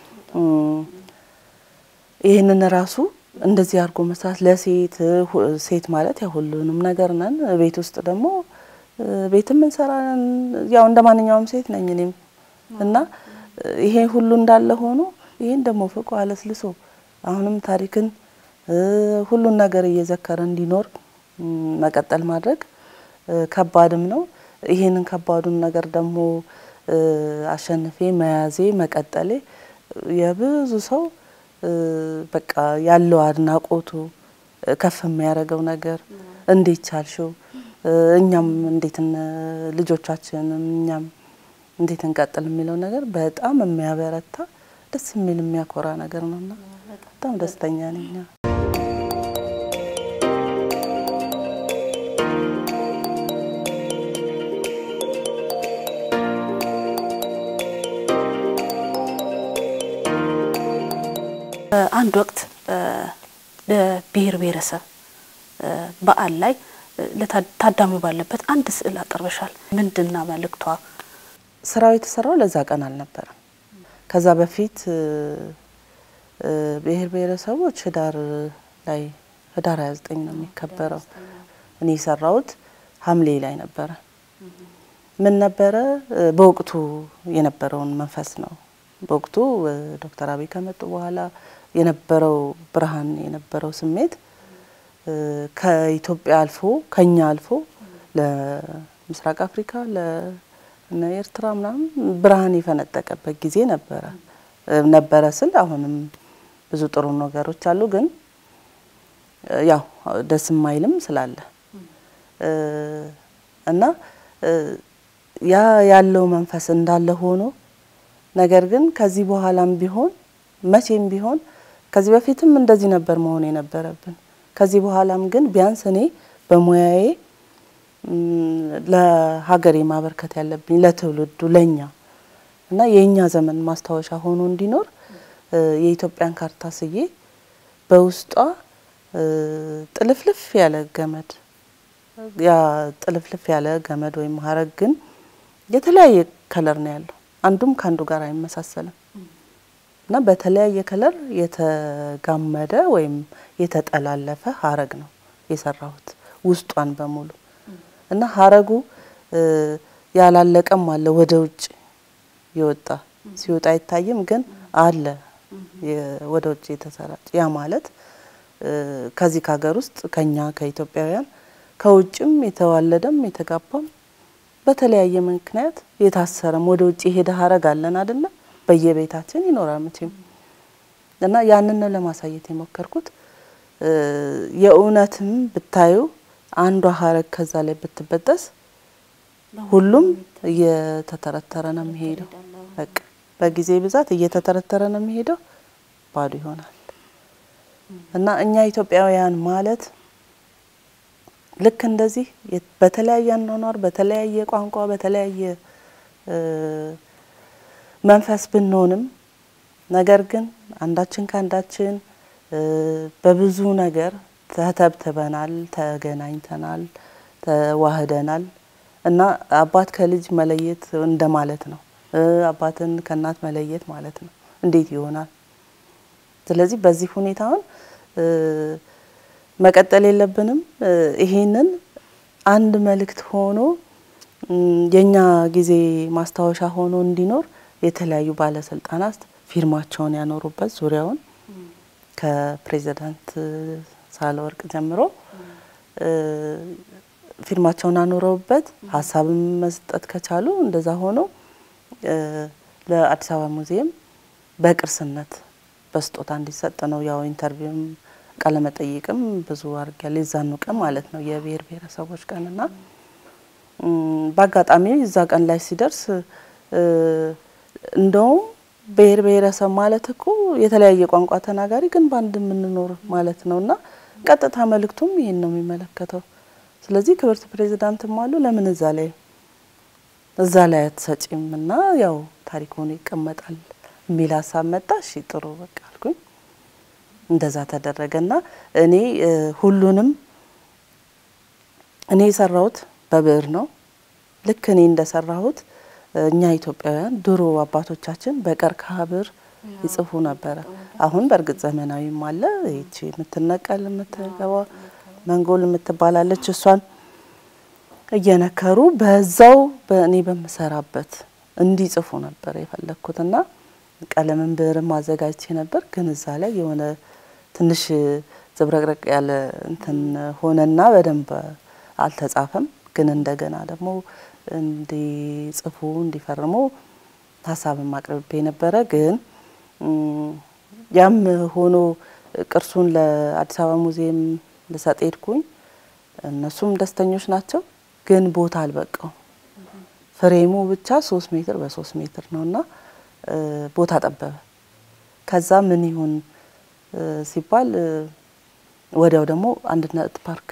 ይህንን ራሱ እንደዚህ አድርጎ መስራት ለሴት ሴት ማለት ያው ሁሉንም ነገር ነን። ቤት ውስጥ ደግሞ ቤትም እንሰራለን። ያው እንደ ማንኛውም ሴት ነኝ እኔም እና ይሄ ሁሉ እንዳለ ሆኖ ይሄን ደግሞ ፍቆ አለስልሶ አሁንም ታሪክን ሁሉን ነገር እየዘከረ እንዲኖር መቀጠል ማድረግ ከባድም ነው። ይሄንን ከባዱን ነገር ደግሞ አሸንፌ መያዜ መቀጠሌ የብዙ ሰው በቃ ያለው አድናቆቱ ከፍ የሚያደርገው ነገር እንዴት ቻልሽው፣ እኛም እንዴት ልጆቻችንም እኛም እንዴት እንቀጥል የሚለው ነገር በጣም የሚያበረታ ደስ የሚል የሚያኮራ ነገር ነውና በጣም ደስተኛ ነኝ። አንድ ወቅት ለብሔር ብሔረሰብ በዓል ላይ ታዳሚው ባለበት አንድ ስዕል አቅርበሻል። ምንድና መልእክቷ? ስራው የተሰራው ለዛ ቀን አልነበረም። ከዛ በፊት ብሔር ብሔረሰቦች ህዳር ላይ ህዳር 29 ነው የሚከበረው። እኔ የሰራሁት ሐምሌ ላይ ነበረ። ምን ነበረ በወቅቱ የነበረውን መንፈስ ነው። በወቅቱ ዶክተር አብይ ከመጡ በኋላ የነበረው ብርሃን የነበረው ስሜት ከኢትዮጵያ አልፎ ከኛ አልፎ ለምስራቅ አፍሪካ ለኤርትራ ምናምን ብርሃን የፈነጠቀበት ጊዜ ነበረ ነበረ ስል አሁንም ብዙ ጥሩ ነገሮች አሉ፣ ግን ያው ደስ የማይልም ስላለ እና ያ ያለው መንፈስ እንዳለ ሆኖ ነገር ግን ከዚህ በኋላም ቢሆን መቼም ቢሆን ከዚህ በፊትም እንደዚህ ነበር መሆን የነበረብን። ከዚህ በኋላም ግን ቢያንስ እኔ በሙያዬ ለሀገሬ ማበርከት ያለብኝ ለትውልዱ ለኛ እና የእኛ ዘመን ማስታወሻ ሆኖ እንዲኖር የኢትዮጵያን ካርታ ስዬ በውስጧ ጥልፍልፍ ያለ ገመድ ያ ጥልፍልፍ ያለ ገመድ ወይም ሀረግ ግን የተለያየ ከለር ነው ያለው። አንዱም ከአንዱ ጋር አይመሳሰልም እና በተለያየ ከለር የተጋመደ ወይም የተጠላለፈ ሀረግ ነው የሰራሁት ውስጧን በሙሉ እና ሀረጉ ያላለቀም አለ ወደ ውጭ የወጣ ሲወጣ አይታይም፣ ግን አለ ወደ ውጭ የተሰራጭ ያ ማለት ከዚህ ከሀገር ውስጥ ከኛ ከኢትዮጵያውያን ከውጭም የተዋለደም የተጋባም በተለያየ ምክንያት የታሰረም ወደ ውጭ የሄደ ሀረግ አለን አይደለ? በየቤታችን ይኖራል መቼም እና ያንን ነው ለማሳየት የሞከርኩት። የእውነትም ብታዩ አንዷ ሀረግ ከዛ ላይ ብትበጠስ ሁሉም እየተተረተረ ነው የሚሄደው። በቃ በጊዜ ብዛት እየተተረተረ ነው የሚሄደው፣ ባዶ ይሆናል። እና እኛ ኢትዮጵያውያን ማለት ልክ እንደዚህ በተለያየ አኗኗር፣ በተለያየ ቋንቋ፣ በተለያየ መንፈስ ብንሆንም ነገር ግን አንዳችን ከአንዳችን በብዙ ነገር ተተብትበናል፣ ተገናኝተናል፣ ተዋህደናል እና አባት ከልጅ መለየት እንደማለት ነው። አባትን ከእናት መለየት ማለት ነው። እንዴት ይሆናል? ስለዚህ በዚህ ሁኔታውን መቀጠል የለብንም። ይሄንን አንድ መልእክት ሆኖ የኛ ጊዜ ማስታወሻ ሆኖ እንዲኖር የተለያዩ ባለስልጣናት ፊርማቸውን ያኖሩበት ዙሪያውን ከፕሬዚዳንት ሳህለወርቅ ጀምሮ ፊርማቸውን አኑረውበት ሀሳብም መስጠት ከቻሉ እንደዛ ሆኖ ለአዲስ አበባ ሙዚየም በቅርስነት በስጦታ እንዲሰጥ ነው። ያው ኢንተርቪውም ቃለመጠይቅም ብዙ አድርጊያለሁ። የዛኑ ቀን ማለት ነው የብሔር ብሔረሰቦች ቀንና በአጋጣሚ እዛ ቀን ላይ ሲደርስ እንደውም ብሔር ብሔረሰብ ማለት እኮ የተለያየ ቋንቋ ተናጋሪ ግን በአንድ የምንኖር ማለት ነው እና ቀጥታ መልእክቱም ይሄን ነው የሚመለከተው። ስለዚህ ክብርት ፕሬዚዳንትም አሉ ለምን እዛ ላይ እዛ ላይ አትሰጪም እና ያው ታሪክ ሆኖ ይቀመጣል የሚል ሀሳብ መጣ። እሺ ጥሩ በቃ አልኩኝ። እንደዛ ተደረገና እኔ ሁሉንም እኔ የሰራሁት በብዕር ነው። ልክ እኔ እንደሰራሁት እኛ ኢትዮጵያውያን ድሮ አባቶቻችን በቀርከሃ ብዕር ይጽፉ ነበረ። አሁን በእርግጥ ዘመናዊም አለ። ይቺ የምትነቀል የምትገባ መንጎል የምትባላለች እሷን እየነከሩ በዛው በእኔ በምሰራበት እንዲጽፉ ነበር የፈለግኩትና ቀለምን ብዕርም አዘጋጅቼ ነበር። ግን እዛ ላይ የሆነ ትንሽ ዝብረቅረቅ ያለ እንትን ሆነና በደንብ አልተጻፈም። ግን እንደገና ደግሞ እንዲጽፉ እንዲፈርሙ ሀሳብም አቅርቤ ነበረ። ግን ያም ሆኖ ቅርሱን ለአዲስ አበባ ሙዚየም ልሰጥ ሄድኩኝ። እነሱም ደስተኞች ናቸው። ግን ቦታ አልበቃው። ፍሬሙ ብቻ ሶስት ሜትር በሶስት ሜትር ነው እና ቦታ ጠበበ። ከዛ ምን ይሁን ሲባል ወዲያው ደግሞ አንድነት ፓርክ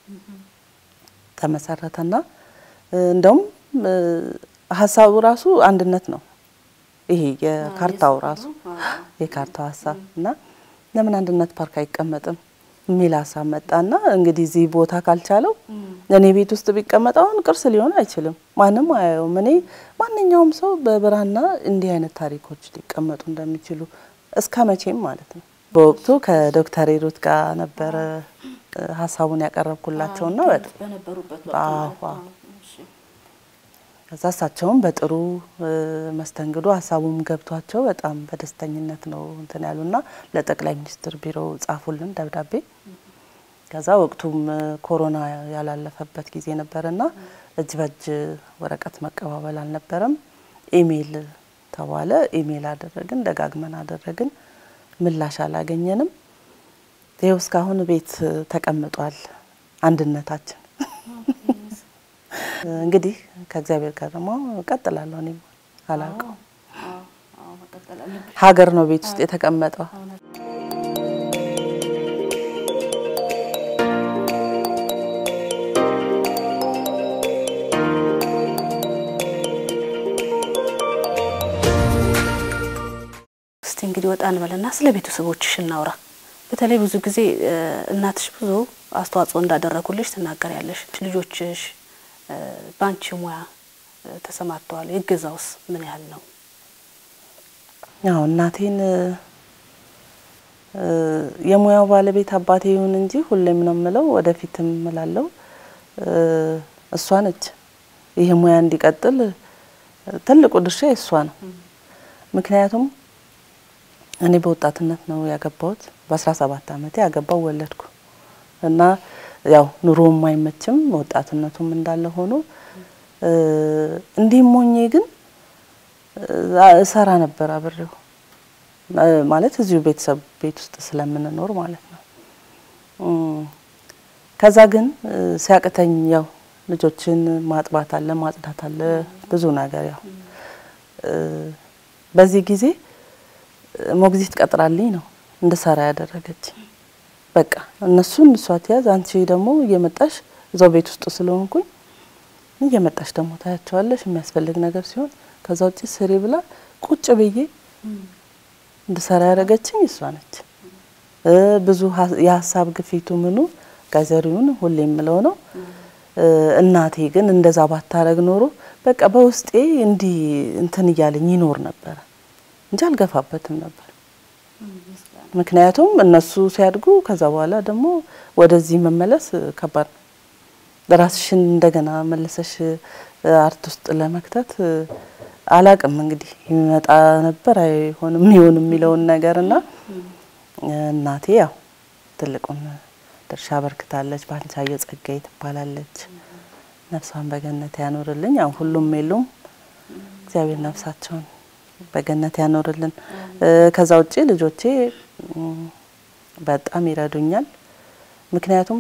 ተመሰረተና እንደውም ሀሳቡ ራሱ አንድነት ነው። ይሄ የካርታው ራሱ የካርታው ሀሳብ እና ለምን አንድነት ፓርክ አይቀመጥም የሚል ሀሳብ መጣና እንግዲህ እዚህ ቦታ ካልቻለው እኔ ቤት ውስጥ ቢቀመጥ አሁን ቅርስ ሊሆን አይችልም፣ ማንም አያየውም። እኔ ማንኛውም ሰው በብራና እንዲህ አይነት ታሪኮች ሊቀመጡ እንደሚችሉ እስከ መቼም ማለት ነው። በወቅቱ ከዶክተር ሂሩት ጋር ነበረ ሀሳቡን ያቀረብኩላቸውና ከዛ እሳቸውም በጥሩ መስተንግዶ ሀሳቡም ገብቷቸው በጣም በደስተኝነት ነው እንትን ያሉና ለጠቅላይ ሚኒስትር ቢሮ ጻፉልን ደብዳቤ። ከዛ ወቅቱም ኮሮና ያላለፈበት ጊዜ ነበርና እጅ በእጅ ወረቀት መቀባበል አልነበረም። ኢሜይል ተባለ። ኢሜይል አደረግን፣ ደጋግመን አደረግን። ምላሽ አላገኘንም። ይኸው እስካሁን ቤት ተቀምጧል አንድነታችን እንግዲህ ከእግዚአብሔር ጋር ደግሞ እቀጥላለሁ። እኔም አላውቀው ሀገር ነው ቤት ውስጥ የተቀመጠው። እስቲ እንግዲህ ወጣ እንበልና ስለ ቤተሰቦችሽ እናውራ። በተለይ ብዙ ጊዜ እናትሽ ብዙ አስተዋጽኦ እንዳደረጉልሽ ትናገሪያለሽ። ልጆችሽ በአንቺ ሙያ ተሰማርተዋል። የገዛውስ ምን ያህል ነው? ያው እናቴን የሙያው ባለቤት አባቴ ይሁን እንጂ ሁሌም ነው የምለው፣ ወደፊትም እምላለሁ እሷ ነች። ይህ ሙያ እንዲቀጥል ትልቁ ድርሻ የእሷ ነው። ምክንያቱም እኔ በወጣትነት ነው ያገባሁት። በአስራ ሰባት አመቴ ያገባው ወለድኩ እና ያው ኑሮም አይመችም ወጣትነቱም እንዳለ ሆኖ እንዲህም ሆኜ ግን እሰራ ነበር አብሬው ማለት እዚሁ ቤተሰብ ቤት ውስጥ ስለምንኖር ማለት ነው። ከዛ ግን ሲያቅተኝ ያው ልጆችን ማጥባት አለ ማጽዳት አለ ብዙ ነገር ያው በዚህ ጊዜ ሞግዚት ቀጥራልኝ ነው እንድሰራ ያደረገች። በቃ እነሱን እሷ ትያዝ፣ አንቺ ደግሞ እየመጣሽ እዛው ቤት ውስጥ ስለሆንኩኝ እየመጣሽ ደግሞ ታያቸዋለሽ የሚያስፈልግ ነገር ሲሆን ከዛ ውጭ ስሪ ብላ ቁጭ ብዬ እንድሰራ ያደረገችኝ እሷ ነች። ብዙ የሀሳብ ግፊቱ ምኑ ጋዘሪውን ሁሌ የምለው ነው። እናቴ ግን እንደዛ ባታረግ ኖሮ በቃ በውስጤ እንዲህ እንትን እያለኝ ይኖር ነበረ እንጂ አልገፋበትም ነበር። ምክንያቱም እነሱ ሲያድጉ ከዛ በኋላ ደግሞ ወደዚህ መመለስ ከባድ ነው። ራስሽን እንደገና መለሰሽ አርት ውስጥ ለመክተት አላቅም እንግዲህ የሚመጣ ነበር አይሆንም ይሆን የሚለውን ነገር እና እናቴ ያው ትልቁን ድርሻ አበርክታለች። ባንቻየሁ ጸጋዬ ትባላለች። ነፍሷን በገነት ያኖርልኝ። ያው ሁሉም የሉም፣ እግዚአብሔር ነፍሳቸውን በገነት ያኖርልን። ከዛ ውጭ ልጆቼ በጣም ይረዱኛል። ምክንያቱም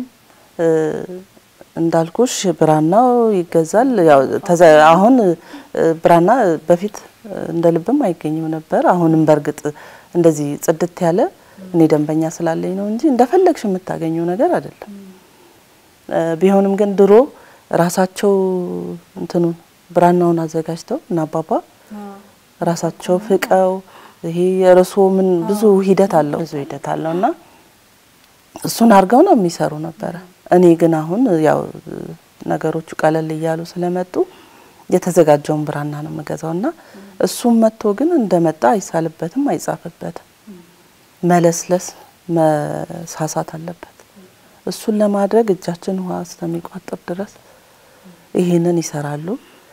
እንዳልኩሽ ብራናው ይገዛል። ያው አሁን ብራና በፊት እንደ ልብም አይገኝም ነበር። አሁንም በእርግጥ እንደዚህ ጽድት ያለ እኔ ደንበኛ ስላለኝ ነው እንጂ እንደፈለግሽ የምታገኘው ነገር አይደለም። ቢሆንም ግን ድሮ ራሳቸው እንትኑን ብራናውን አዘጋጅተው እና አባባ ራሳቸው ፍቀው ይሄ የርሶ ምን ብዙ ሂደት አለው ብዙ ሂደት አለው እና እሱን አድርገው ነው የሚሰሩ ነበረ። እኔ ግን አሁን ያው ነገሮቹ ቀለል እያሉ ስለመጡ የተዘጋጀውን ብራና ነው የምገዛው እና እሱም መጥቶ ግን እንደመጣ አይሳልበትም፣ አይጻፍበትም። መለስለስ መሳሳት አለበት። እሱን ለማድረግ እጃችን ውሃ እስከሚቋጥር ድረስ ይህንን ይሰራሉ።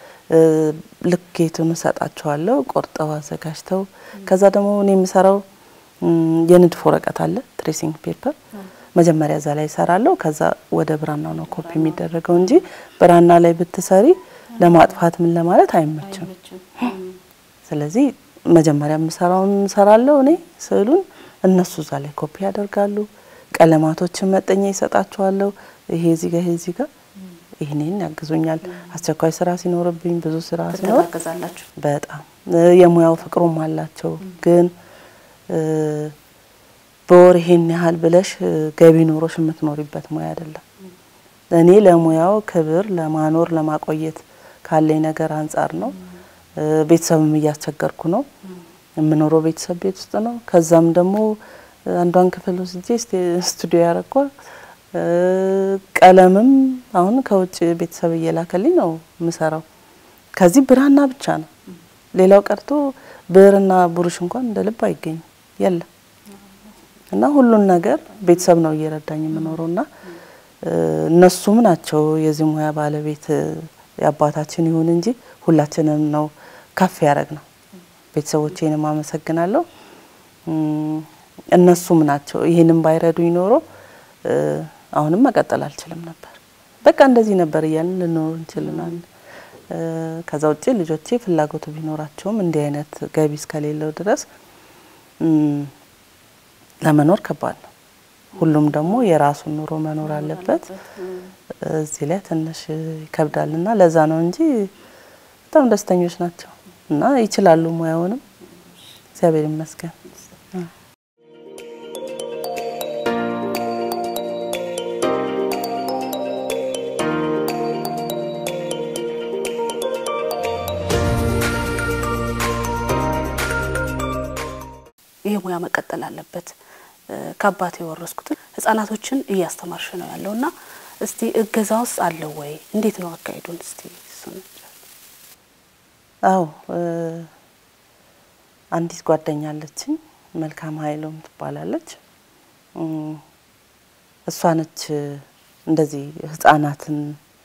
ልኬቱን እሰጣቸዋለሁ ቆርጠው አዘጋጅተው። ከዛ ደግሞ እኔ የምሰራው የንድፍ ወረቀት አለ ትሬሲንግ ፔፐር መጀመሪያ እዛ ላይ እሰራለሁ። ከዛ ወደ ብራናው ነው ኮፒ የሚደረገው እንጂ ብራና ላይ ብትሰሪ ለማጥፋት ምን ለማለት አይመችም። ስለዚህ መጀመሪያ የምሰራውን እሰራለሁ እኔ ስዕሉን፣ እነሱ እዛ ላይ ኮፒ ያደርጋሉ። ቀለማቶችን መጠኛ ይሰጣቸዋለሁ። ይሄ እዚህ ጋር ይሄ እዚህ ጋር ይህንን ያግዙኛል። አስቸኳይ ስራ ሲኖርብኝ ብዙ ስራ ሲኖር ትተጋገዛላችሁ። በጣም የሙያው ፍቅሩም አላቸው ግን በወር ይሄን ያህል ብለሽ ገቢ ኖሮሽ የምትኖሪበት ሙያ አይደለም። እኔ ለሙያው ክብር ለማኖር ለማቆየት ካለኝ ነገር አንጻር ነው። ቤተሰብም እያስቸገርኩ ነው። የምኖረው ቤተሰብ ቤት ውስጥ ነው። ከዛም ደግሞ አንዷን ክፍል ወስጄ ስቱዲዮ ያረኳል። ቀለምም አሁን ከውጭ ቤተሰብ እየላከልኝ ነው የምሰራው። ከዚህ ብራና ብቻ ነው። ሌላው ቀርቶ ብዕርና ብሩሽ እንኳን እንደ ልብ አይገኝም የለም። እና ሁሉን ነገር ቤተሰብ ነው እየረዳኝ የምኖረው እና እነሱም ናቸው የዚህ ሙያ ባለቤት የአባታችን ይሁን እንጂ ሁላችንም ነው ከፍ ያደረግ ነው። ቤተሰቦቼንም አመሰግናለሁ። እነሱም ናቸው። ይህንም ባይረዱኝ ኖሮ አሁንም መቀጠል አልችልም ነበር። በቃ እንደዚህ ነበር እያልን ልኖር እንችልናል። ከዛ ውጭ ልጆቼ ፍላጎቱ ቢኖራቸውም እንዲህ አይነት ገቢ እስከሌለው ድረስ ለመኖር ከባድ ነው። ሁሉም ደግሞ የራሱን ኑሮ መኖር አለበት። እዚህ ላይ ትንሽ ይከብዳል እና ለዛ ነው እንጂ በጣም ደስተኞች ናቸው እና ይችላሉ ሙያውንም እግዚአብሔር ይመስገን። ይህ ሙያ መቀጠል አለበት። ከአባቴ የወረስኩትን ህጻናቶችን እያስተማርሽ ነው ያለው እና እስቲ እገዛ ውስጥ አለው ወይ? እንዴት ነው አካሄዱን? እስቲ እሱን አዎ አንዲት ጓደኛ አለችኝ፣ መልካም ኃይሎም ትባላለች። እሷ ነች እንደዚህ ህጻናትን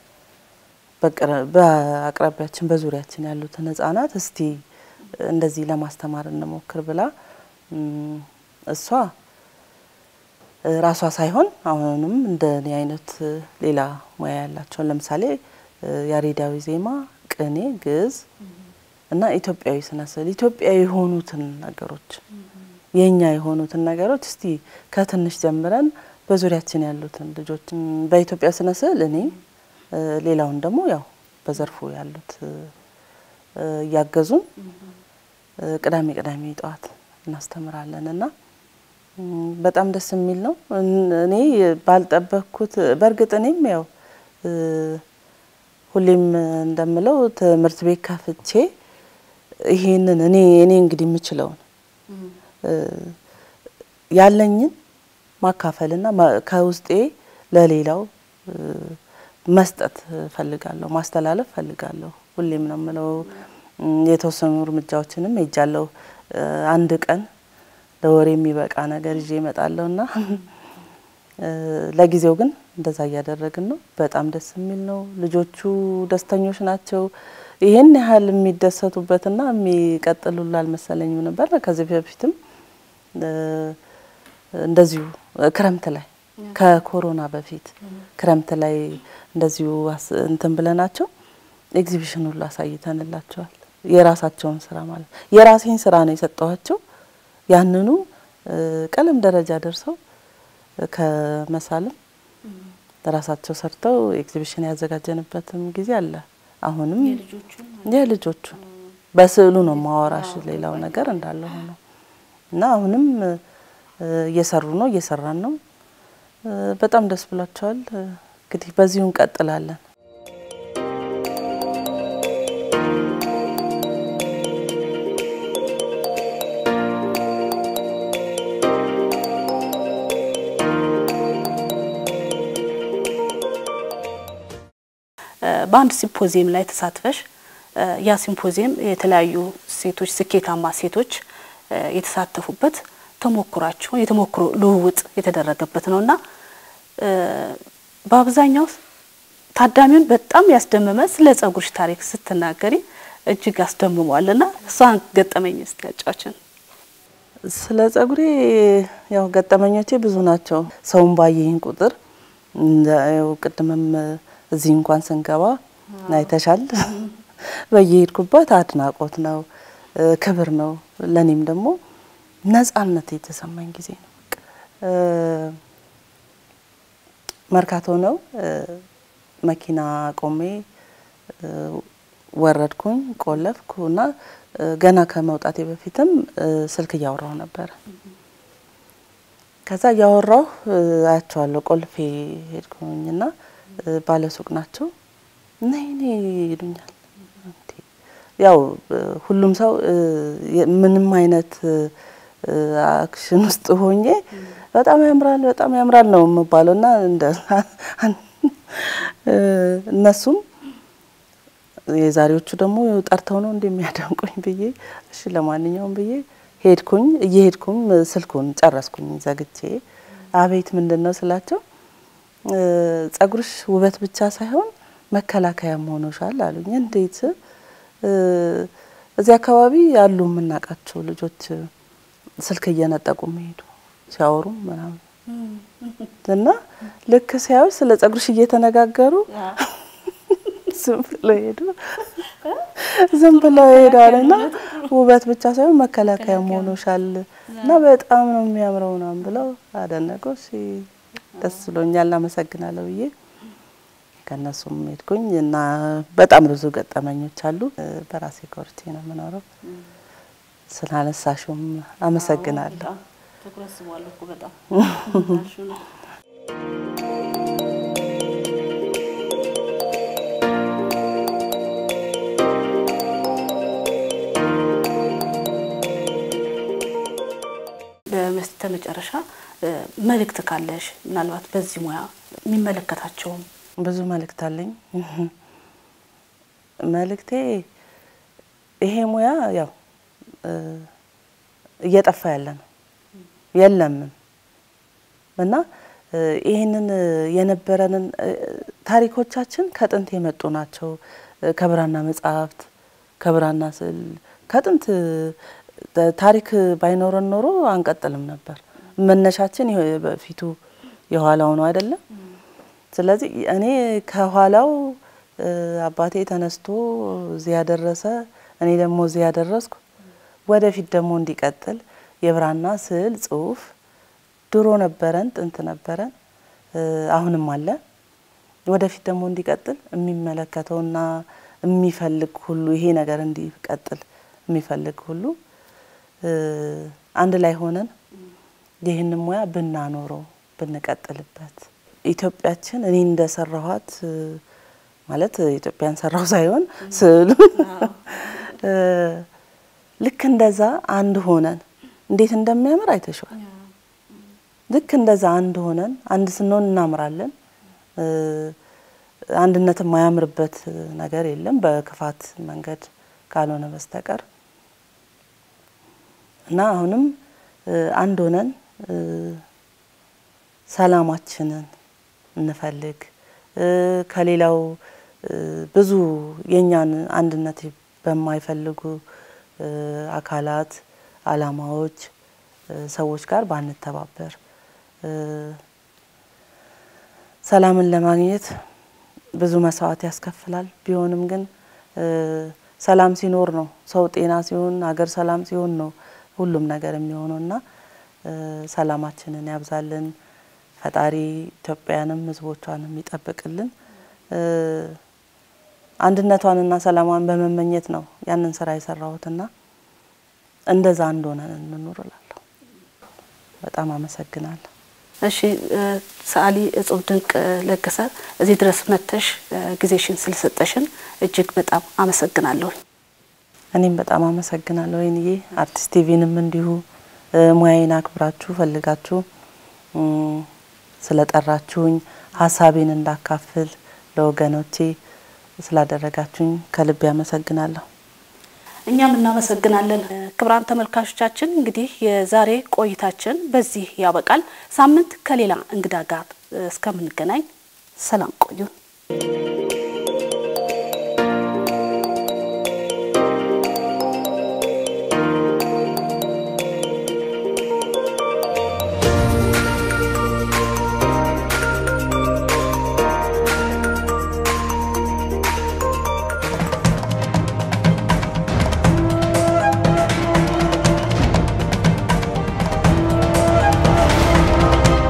በአቅራቢያችን በዙሪያችን ያሉትን ህጻናት እስቲ እንደዚህ ለማስተማር እንሞክር ብላ እሷ ራሷ ሳይሆን አሁንም እንደ እኔ አይነት ሌላ ሙያ ያላቸውን ለምሳሌ ያሬዳዊ ዜማ፣ ቅኔ፣ ግዕዝ እና ኢትዮጵያዊ ስነ ስዕል ኢትዮጵያዊ የሆኑትን ነገሮች የኛ የሆኑትን ነገሮች እስቲ ከትንሽ ጀምረን በዙሪያችን ያሉትን ልጆች በኢትዮጵያ ስነ ስዕል እኔ ሌላውን ደግሞ ያው በዘርፉ ያሉት እያገዙን ቅዳሜ ቅዳሜ ጠዋት እናስተምራለን እና በጣም ደስ የሚል ነው። እኔ ባልጠበቅኩት በእርግጥ እኔም ያው ሁሌም እንደምለው ትምህርት ቤት ከፍቼ ይሄንን እኔ እኔ እንግዲህ የምችለውን ያለኝን ማካፈልና ከውስጤ ለሌላው መስጠት ፈልጋለሁ፣ ማስተላለፍ ፈልጋለሁ። ሁሌም ነው የምለው። የተወሰኑ እርምጃዎችንም ሄጃለሁ። አንድ ቀን ለወሬ የሚበቃ ነገር ይዤ እመጣለሁ እና ለጊዜው ግን እንደዛ እያደረግን ነው። በጣም ደስ የሚል ነው። ልጆቹ ደስተኞች ናቸው። ይህን ያህል የሚደሰቱበትና የሚቀጥሉላ አልመሰለኝም ነበር። ከዚህ በፊትም እንደዚሁ ክረምት ላይ ከኮሮና በፊት ክረምት ላይ እንደዚሁ እንትን ብለናቸው ኤግዚቢሽን ሁሉ አሳይተንላቸዋል። የራሳቸውን ስራ ማለት የራሴን ስራ ነው የሰጠኋቸው። ያንኑ ቀለም ደረጃ ደርሰው ከመሳልም ራሳቸው ሰርተው ኤግዚቢሽን ያዘጋጀንበትም ጊዜ አለ። አሁንም የልጆቹ በስዕሉ ነው ማወራሽ፣ ሌላው ነገር እንዳለ ሆኖ እና አሁንም እየሰሩ ነው እየሰራን ነው። በጣም ደስ ብሏቸዋል። እንግዲህ በዚሁ እንቀጥላለን። በአንድ ሲምፖዚየም ላይ ተሳትፈሽ ያ ሲምፖዚየም የተለያዩ ሴቶች ስኬታማ ሴቶች የተሳተፉበት ተሞክሯቸው የተሞክሮ ልውውጥ የተደረገበት ነውና በአብዛኛው ታዳሚውን በጣም ያስደመመ ስለ ጸጉርሽ ታሪክ ስትናገሪ እጅግ አስደምሟልና እሷን ገጠመኝ እስቲ ያጫችን። ስለ ጸጉሬ ያው ገጠመኞቼ ብዙ ናቸው። ሰውን ባየኝ ቁጥር ያው ቅድምም እዚህ እንኳን ስንገባ አይተሻል። በየሄድኩበት አድናቆት ነው፣ ክብር ነው። ለእኔም ደግሞ ነጻነት የተሰማኝ ጊዜ ነው። መርካቶ ነው መኪና ቆሜ ወረድኩኝ፣ ቆለፍኩ እና ገና ከመውጣቴ በፊትም ስልክ እያወራሁ ነበረ። ከዛ እያወራሁ አያቸዋለሁ። ቆልፌ ሄድኩኝና ባለሱቅ ናቸው ነይ ነይ ይሉኛል። ያው ሁሉም ሰው ምንም አይነት አክሽን ውስጥ ሆኜ በጣም ያምራል በጣም ያምራል ነው የምባለው እና እንደ እነሱም የዛሬዎቹ ደግሞ ጠርተው ነው እንደሚያደንቁኝ ብዬ እሺ ለማንኛውም ብዬ ሄድኩኝ። እየሄድኩኝ ስልኩን ጨረስኩኝ ዘግቼ አቤት ምንድን ነው ስላቸው ጸጉርሽ ውበት ብቻ ሳይሆን መከላከያም ሆኖሻል አሉኝ። እንዴት? እዚህ አካባቢ ያሉ የምናውቃቸው ልጆች ስልክ እየነጠቁ የሚሄዱ ሲያወሩ ምናምን እና ልክ ሲያዩሽ ስለ ጸጉርሽ እየተነጋገሩ ዝም ብለው ሄዱ። ዝም ብለው ይሄዳል እና ውበት ብቻ ሳይሆን መከላከያም ሆኖሻል እና በጣም ነው የሚያምረው ምናምን ብለው አደነቁ። እሺ ደስ ብሎኛል አመሰግናለሁ ብዬ ከእነሱም ሄድኩኝ እና በጣም ብዙ ገጠመኞች አሉ። በራሴ ኮርቼ ነው የምኖረው። ስላነሳሽውም አመሰግናለሁ። ትኩረት ስቧል እኮ በጣም በመስተ መጨረሻ መልእክት ካለሽ ምናልባት በዚህ ሙያ የሚመለከታቸውም ብዙ መልእክት አለኝ። መልእክቴ ይሄ ሙያ ያው እየጠፋ ያለ ነው የለምም እና ይህንን የነበረንን ታሪኮቻችን ከጥንት የመጡ ናቸው። ከብራና መጽሐፍት፣ ከብራና ስዕል ከጥንት ታሪክ ባይኖረን ኖሮ አንቀጥልም ነበር። መነሻችን በፊቱ የኋላው ነው አይደለም። ስለዚህ እኔ ከኋላው አባቴ ተነስቶ እዚህ ያደረሰ እኔ ደግሞ እዚህ ያደረስኩ ወደፊት ደግሞ እንዲቀጥል የብራና ስዕል ጽሁፍ ድሮ ነበረን፣ ጥንት ነበረን፣ አሁንም አለ። ወደፊት ደግሞ እንዲቀጥል የሚመለከተውና የሚፈልግ ሁሉ ይሄ ነገር እንዲቀጥል የሚፈልግ ሁሉ አንድ ላይ ሆነን ይህንን ሙያ ብናኖረው ብንቀጥልበት ኢትዮጵያችን እኔ እንደሰራኋት ማለት ኢትዮጵያን ሰራው ሳይሆን ስዕሉ ልክ እንደዛ አንድ ሆነን እንዴት እንደሚያምር አይተሽዋል። ልክ እንደዛ አንድ ሆነን አንድ ስንሆን እናምራለን። አንድነት የማያምርበት ነገር የለም በክፋት መንገድ ካልሆነ በስተቀር እና አሁንም አንድ ሆነን ሰላማችንን እንፈልግ። ከሌላው ብዙ የእኛን አንድነት በማይፈልጉ አካላት፣ አላማዎች፣ ሰዎች ጋር ባንተባበር ሰላምን ለማግኘት ብዙ መስዋዕት ያስከፍላል። ቢሆንም ግን ሰላም ሲኖር ነው ሰው ጤና ሲሆን ሀገር ሰላም ሲሆን ነው ሁሉም ነገር የሚሆነው እና ሰላማችንን ያብዛልን ፈጣሪ ኢትዮጵያንም ሕዝቦቿንም ይጠብቅልን። አንድነቷንና ሰላሟን በመመኘት ነው ያንን ስራ የሰራሁትና እንደዛ እንደሆነን እንኑር እላለሁ። በጣም አመሰግናለሁ። እሺ ሰዓሊ እጹብ ድንቅ ለገሰ እዚህ ድረስ መጥተሽ ጊዜሽን ስለሰጠሽን እጅግ በጣም አመሰግናለሁ። እኔም በጣም አመሰግናለሁ ወይንዬ። አርቲስት ቲቪንም እንዲሁ ሙያዬን አክብራችሁ ፈልጋችሁ ስለጠራችሁኝ ሀሳቤን እንዳካፍል ለወገኖቼ ስላደረጋችሁኝ ከልብ ያመሰግናለሁ። እኛም እናመሰግናለን። ክቡራን ተመልካቾቻችን እንግዲህ የዛሬ ቆይታችን በዚህ ያበቃል። ሳምንት ከሌላ እንግዳ ጋር እስከምንገናኝ ሰላም ቆዩን።